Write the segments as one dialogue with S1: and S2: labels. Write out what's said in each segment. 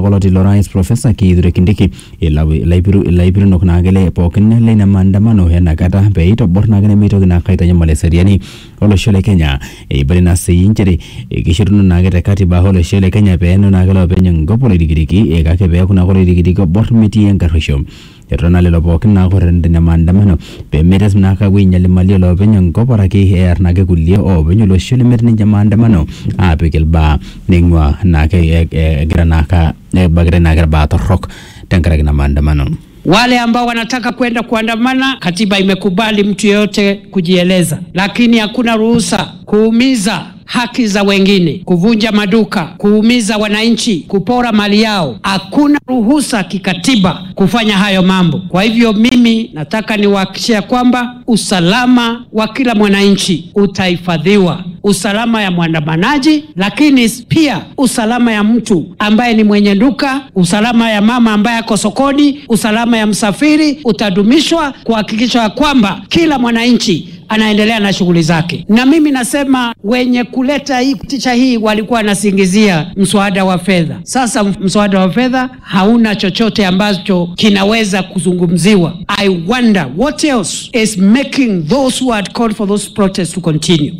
S1: koloti lo rais profesa kithure kindiki ilaipirunok naakele pookin leina maandamano enakata pee itobor naake meitoki naa aitanyamal eseriani olosho le kenya eibali naa sii nchere kishoruno naake te katiba olosho le kenya peeno naake loopeny enkop oloirikiriki kake peeku naake oloirikiriki oborr metii enkarruisho etona lelo pookin naake orrerena ina maandamano pemetes naake apuo ainyal imali oloopeny enkop araki ear naake kulie oopeny olosho lemetii ninche maandamano aapik ilbaa neing'ua naake egira naake ebakitae naake irbaa torrok tenkaraki ina maandamano
S2: Wale ambao wanataka kwenda kuandamana, katiba imekubali mtu yeyote kujieleza, lakini hakuna ruhusa kuumiza haki za wengine, kuvunja maduka, kuumiza wananchi, kupora mali yao. Hakuna ruhusa kikatiba kufanya hayo mambo. Kwa hivyo mimi nataka niwahakikishia kwamba usalama wa kila mwananchi utahifadhiwa, usalama ya mwandamanaji, lakini pia usalama ya mtu ambaye ni mwenye duka, usalama ya mama ambaye ako sokoni, usalama ya msafiri utadumishwa kuhakikisha kwamba kila mwananchi anaendelea na shughuli zake. Na mimi nasema wenye kuleta hii picha hii walikuwa wanasingizia mswada wa fedha. Sasa mswada wa fedha hauna chochote ambacho kinaweza kuzungumziwa. I wonder what else is making those who had called for those protests to continue.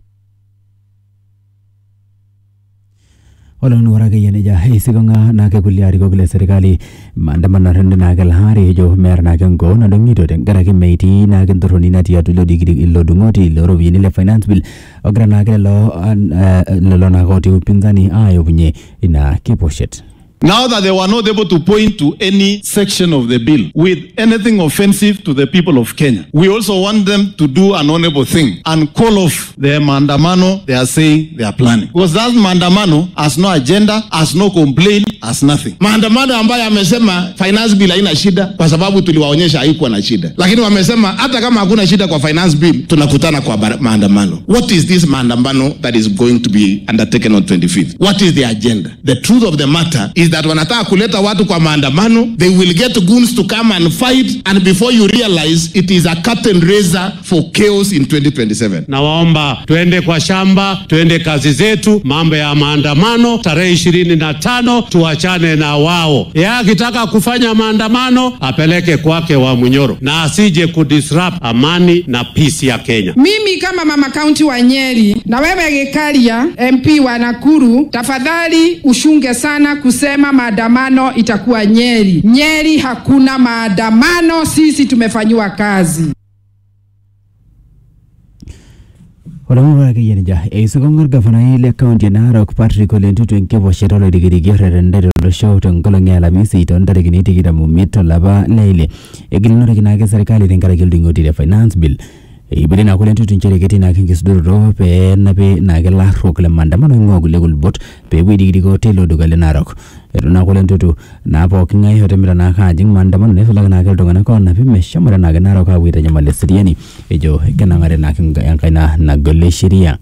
S1: olon warake yeneja isikonga nake kulie arikok le serikali maandamano rende nake lahari ejo mer nake ngo nadong'ito tenkaraki metii nake ntorroni natii atua ilo dikiri ilo dung'oti ilo ropiyiani le finance bill ogira nake lelo lelo nake otii upinzani ayopunye ina kiposhet
S3: Now that they were not able to point to any section of the bill with anything offensive to the people of Kenya, we also want them to do an honorable thing and call off the mandamano they are saying they are planning. Because that mandamano has no agenda, has no complaint, has nothing.
S4: Maandamano ambayo amesema finance bill haina shida kwa sababu tuliwaonyesha haikuwa na shida, lakini wamesema hata kama hakuna shida kwa finance bill tunakutana kwa maandamano. What is this maandamano that is going to be undertaken on 25th? What is the agenda? The truth of the matter is that wanataka kuleta watu kwa maandamano, they will get goons to come and fight and before you realize it is a curtain raiser for chaos in 2027.
S5: Nawaomba tuende kwa shamba, tuende kazi zetu. Mambo ya maandamano tarehe ishirini na tano tuachane na wao. Yeye akitaka kufanya maandamano apeleke kwake wa Munyoro na asije kudisrupt amani na peace ya Kenya.
S6: Mimi kama mama kaunti wa Nyeri na wewe Gikaria MP wa Nakuru, tafadhali ushunge sana kusema maandamano itakuwa Nyeri. Nyeri hakuna maandamano, sisi tumefanyiwa kazi.
S1: olomorake yenija eisokong'or gafanai le kaunti e narok patrick ole ntutu enkiposhet oloirikiriki orrerendere olosho tenkolong e alamisi toontarikini tikitam omiet olapa leile egilunoreki naake serikali tenkaraki oldung'oti le finance bill eibili naa kule ntutu nchere ketii naake enkisudoroto peenapi naake larruok le maandamano oing'ua kulie kulubot peepuo aidikidiko teilo duka le narok etu naa kule ntutu naa pooking'ae otemita naake ajing maandamano neisulaki naake iltung'anak oonapi meshomoita naake narok aapuo aitanyamal eseriani ejo kenang'are naake enkaina nagol sheria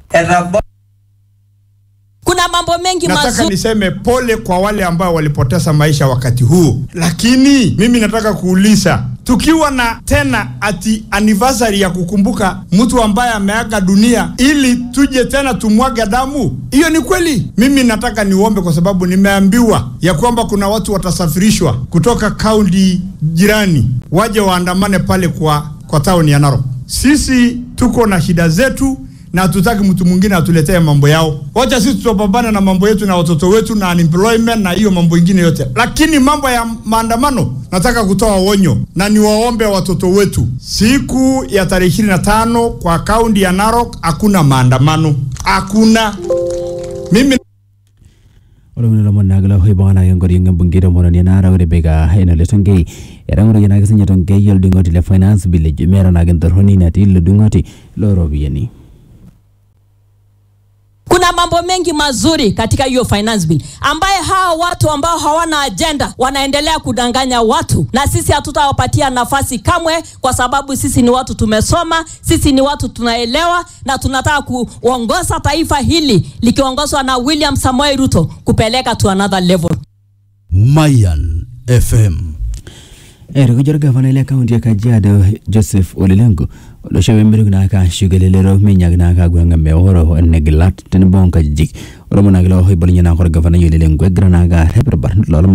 S7: kuna mambo mengi
S8: nataka
S7: mazuri
S8: niseme pole kwa wale ambao walipoteza maisha wakati huu, lakini mimi nataka kuuliza, tukiwa na tena ati anniversary ya kukumbuka mtu ambaye ameaga dunia ili tuje tena tumwage damu, hiyo ni kweli? Mimi nataka niombe, kwa sababu nimeambiwa ya kwamba kuna watu watasafirishwa kutoka kaunti jirani waje waandamane pale kwa, kwa tauni ya Narok. Sisi tuko na shida zetu na hatutaki mtu mwingine atuletee mambo yao. Wacha sisi tutapambana na mambo yetu na watoto wetu na unemployment na hiyo mambo ingine yote, lakini mambo ya maandamano nataka kutoa onyo na niwaombe watoto wetu, siku ya tarehe ishirini na tano kwa kaunti ya Narok hakuna maandamano, hakuna mimi
S1: olomoni lomon naagila hoibung'anake nkoriong embungei tomononi naara ore beka enole tonkei etang'oroki naake sinye tonkei oldung'oti le finance bill ejo meeta naake ntorroni natii ilo dung'oti looropiyiani
S7: kuna mambo mengi mazuri katika hiyo finance bill ambaye hawa watu ambao hawana ajenda wanaendelea kudanganya watu na sisi hatutawapatia nafasi kamwe kwa sababu sisi ni watu tumesoma sisi ni watu tunaelewa na tunataka kuongoza taifa hili likiongozwa na william samoei ruto kupeleka to another level
S9: Mayan FM.
S1: erikojor gavanai le kaunti ya kajiado joseph olelengu olosho pemerik naake ashuko elelero minyak naake agweng'a meoro negilat tenebo nkajijik olomo naake loohoibolunye naake orgavanai olelengu egira naake arrep irbarnot loolomon